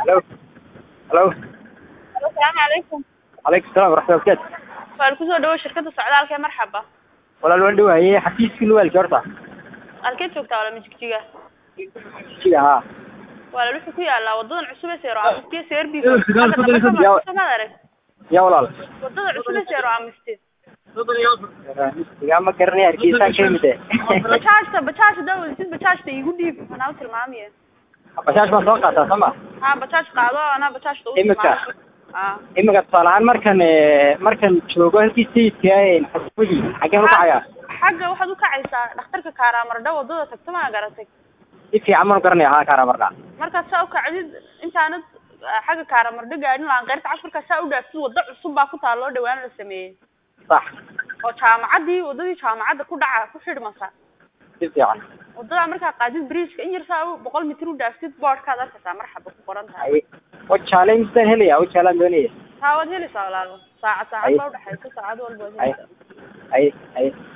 Hello. Hello. asalaamu calaykum Calaykum salaam waraxmatullahi wabarakaatu. waan kusoo dhawo shirkadda socdaalka ee marxaba Walaal waan dhawaayay xafiiskii luwaalkii horta. halkeed joogtaa wala majigjiga Jiga haa. walaal wuxuu ku yaalaa wadadan cusub ee seero amistiya seerbi Ya- samaad arag Ya walaal. wadada cusub ee seero amisti Jiga ma garanay hargeysa ka yimid. bajaajta bajaajta daa wadasid bajaajta iigu dhiib anaa u tilmaamiye Bashaas baan soo qaataa sama. ha bajaaj qaado anaa bajaajta u Imika. ha Imika tusaale ahaan markan eh, markan joogo halkii sayidka ee xafiiskii xageen u kacayaa. xagga waxaad u kacaysaa dhakhtarka kaaraamardha wadada tagta maa garatay Si fiican maan u garanaya haa kaara marna. markaad saa u kacdid intaanad ah, xagga kaaraamardho gaadhin laan qeyrta casharka saa u dhaaftid waddo cusub baa ku taal loo dhawaan la sameeyey Sax. oo jaamacaddii waddadii jaamacadda ku dhaca ku xidhmasa Si fiican. waddadaa markaa qaadid bridgeka in yar saa u boqol mitir u dhaaftid boodhkaad arkaysaa marxaba ku qoran tahay Ay. Wajaale misaan helaya wajaalaan doonaya. taa waad helaysaa walaalo saacad saacad Ay. baa udhexaysa saacad walba waad Ay. helaysaa Ay ay.